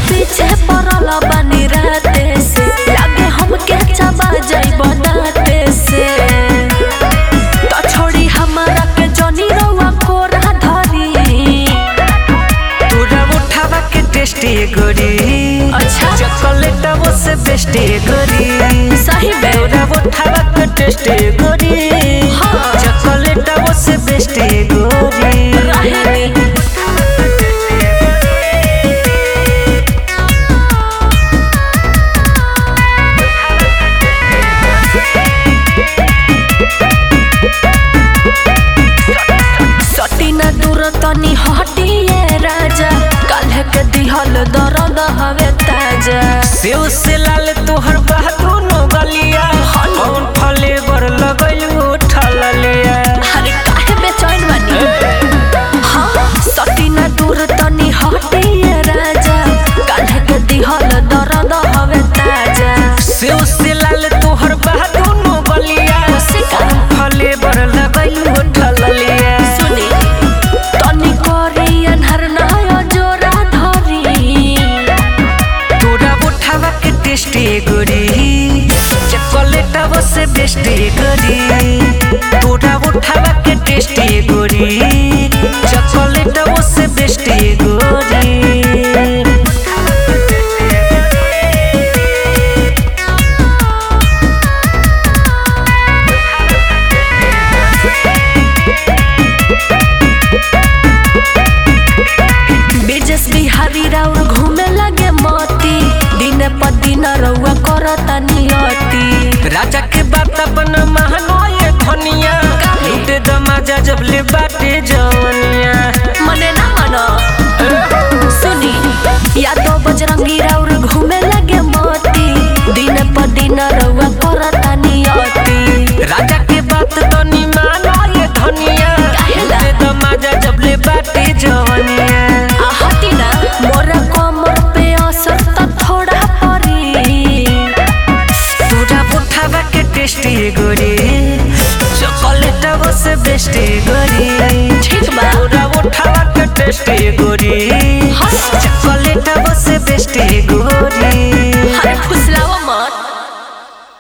पीछे पड़ल बानी राते से लागे हमके चबा जाइब दाते से तो छोड़ी हमारा के जनी रउआ कोरा धरी तोरा उठावा के टेस्टी गोरी अच्छा। चॉकलेट वो से बेस्टी गोरी सही में तोरा उठावा के टेस्टी गोरी हाँ। चॉकलेट वो से बेस्टी गोरी रहेनी सटीना दूर तनी हटिए राजा काल्ह के दिहल दर्द हवे ताजा सेव से लाल तोहर बहादुर नो गलिया कौन फले बर लगैलू उठल लिया अरे काहे बेचैन बानी हाँ सटीना दूर तनी हटिए राजा काल्ह के दिहल दर्द हवे ताजा सेव से लाल तोहर बहादुर नो गलिया से का? कौन फले बर लगैलू उठल लिया सुनी तनी करी अन्हर नय जोरा धरी तोरा उठावा के टेस्टी गोरी चॉकलेट वो से बेस्टी गोरी तोरा उठावा के टेस्टी गोरी चॉकलेट वो से बेस्टी गोरी बिजस बिहारी राउर घूमे लगे मोती दिन प दिन रउआ करता नियति राजा के बात अपन महानो ये धनिया लूटे दमाजा जब ले बाटे जवनिया मने ना मनो सुनी यादव बजरंगी राउर घूमे लगे मोती दिन प दिन रउआ करता नियति राजा के बात तनी मानो ये धनिया काहेला? लूटे दमाजा जब ले बाटे जवनिया आ हटी ना मोरा कमर पे असर त थोड़ा परी तोरा उठावा के टेस्टी गोरी चॉकलेट वो से बेस्टी गोरी ठीक बा। तोरा उठावा के टेस्टी गोरी हाँ। चॉकलेट वो से बेस्टी गोरी